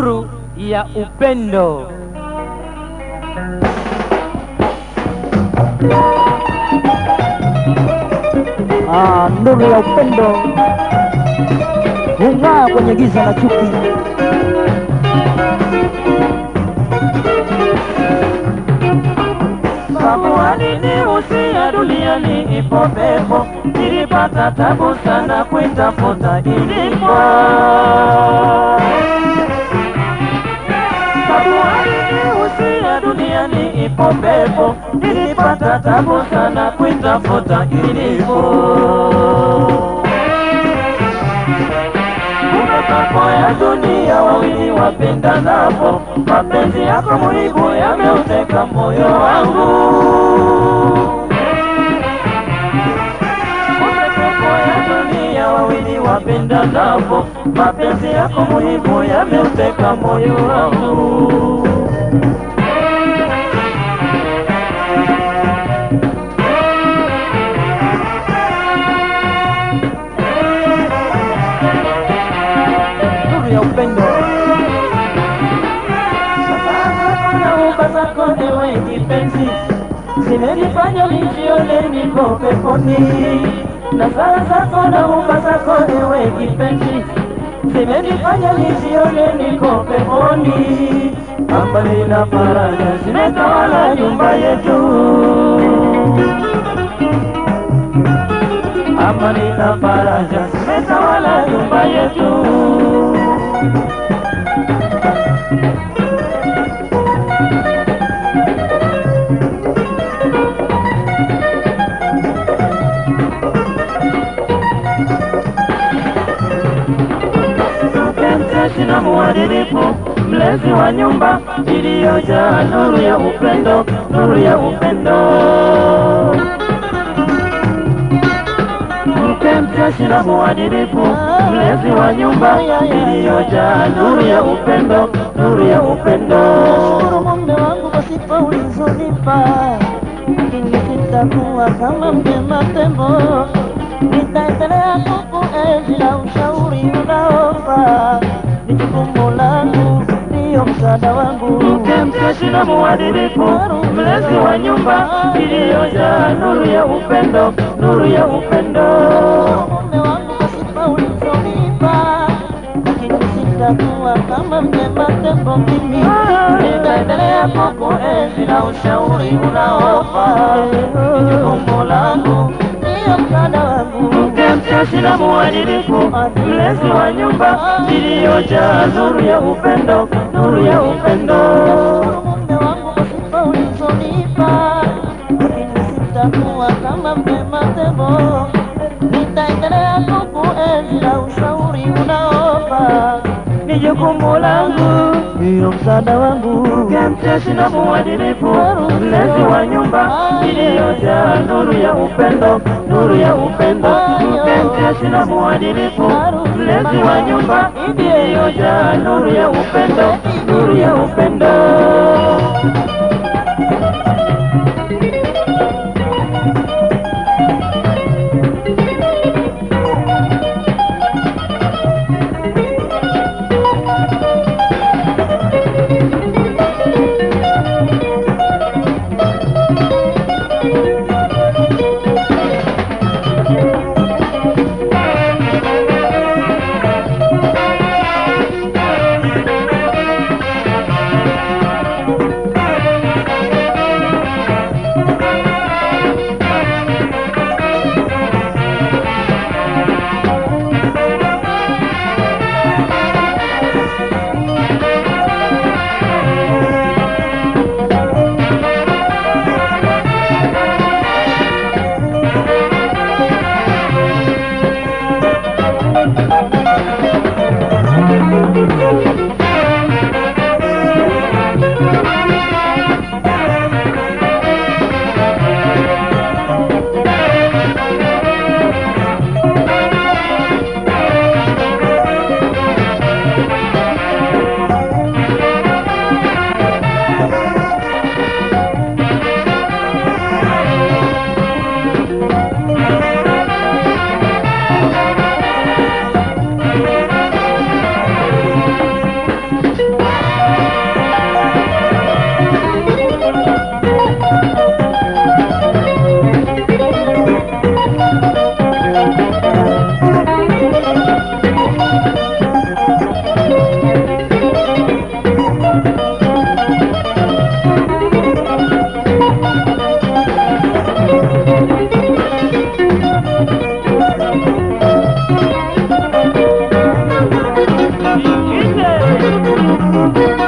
nuru ya upendo. Ah, nuru ya upendo hung'aa kwenye giza la chuki. Samuani ni usia duniani ipo pepo, nilipata tabu sana kuitafuta ilipo. Samuani ni usia duniani ipo pepo, nilipata tabu sana kuitafuta ilipo. Mambo ya dunia wawili wapendanapo, mapenzi yako muhimu yameuteka moyo wangu. Mambo ya dunia wawili wapendanapo, mapenzi yako muhimu yameuteka moyo wangu. Nuru ya upendo Nauba zako ewe kipenzi, zimenifanya nijione niko peponi. Na sala zako na uba zako ewe kipenzi, zimenifanya nijione niko peponi. Amani na faraja zimetawala nyumba yetu. Amani na faraja zimetawala nyumba yetu. mpenzi na mwadilifu, mlezi wa nyumba iliyojaa nuru ya upendo, nuru ya upendo. Mke mcheshi na mwadilifu, mlezi wa nyumba iliyojaa nuru ya upendo, nuru ya upendo. Nashukuru mume wangu kwa sifa ulizonipa, lakini sitakuwa kama mtema tembo. Nitaendelea kukuenzi na ushauri unaofaa, ni jukumu langu, ndiyo msaada wangu. Mke mcheshi na mwadilifu, mlezi wa nyumba iliyojaa nuru ya upendo, nuru ya upendo. Mume wangu kwa sifa ulizonipa, lakini sitakuwa kama mtema tembo mimi. Nitaendelea kukuenzi na ushauri unaofaa, ni jukumu langu, ndiyo msaada wangu. mke mcheshi na mwadilifu, mlezi wa nyumba iliyojaa nuru ya upendo, nuru ya upendo. Mume wangu kwa sifa ulizonipa, lakini sitakuwa kama mtema tembo. Nitaendelea kukuenzi na ushauri unaofaa, Ni jukumu langu ndiyo msaada wangu. mke mcheshi na mwadilifu, mlezi wa nyumba iliyojaa nuru ya upendo, nuru ya upendo. Mke mcheshi na mwadilifu, mlezi wa nyumba iliyojaa nuru ya upendo, nuru ya upendo. Thank you.